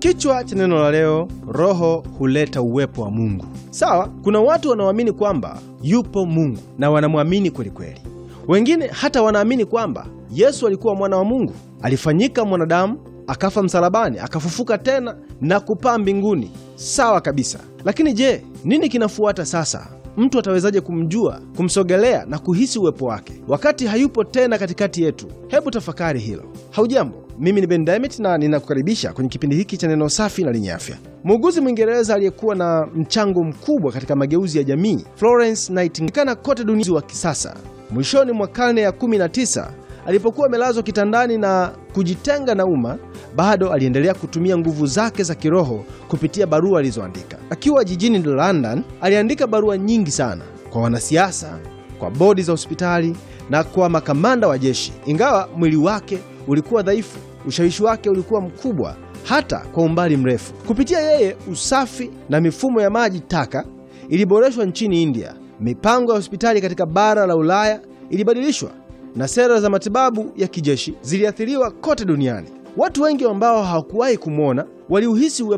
Kichwa cha neno la leo, Roho huleta uwepo wa Mungu. Sawa, kuna watu wanaoamini kwamba yupo Mungu na wanamwamini kweli kweli. Wengine hata wanaamini kwamba Yesu alikuwa mwana wa Mungu, alifanyika mwanadamu, akafa msalabani, akafufuka tena na kupaa mbinguni. Sawa kabisa, lakini je, nini kinafuata sasa? Mtu atawezaje kumjua, kumsogelea na kuhisi uwepo wake wakati hayupo tena katikati yetu? Hebu tafakari hilo. Haujambo, mimi ni Ben Diamond na ninakukaribisha kwenye kipindi hiki cha neno safi na lenye afya. Muuguzi Mwingereza aliyekuwa na mchango mkubwa katika mageuzi ya jamii, Florence Nightingale, kote duniani wa kisasa, mwishoni mwa karne ya 19 alipokuwa amelazwa kitandani na kujitenga na umma, bado aliendelea kutumia nguvu zake za kiroho kupitia barua alizoandika. Akiwa jijini London, aliandika barua nyingi sana kwa wanasiasa, kwa bodi za hospitali na kwa makamanda wa jeshi. Ingawa mwili wake ulikuwa dhaifu, ushawishi wake ulikuwa mkubwa hata kwa umbali mrefu. Kupitia yeye, usafi na mifumo ya maji taka iliboreshwa nchini India, mipango ya hospitali katika bara la Ulaya ilibadilishwa na sera za matibabu ya kijeshi ziliathiriwa kote duniani. Watu wengi ambao hawakuwahi kumwona waliuhisi uwepo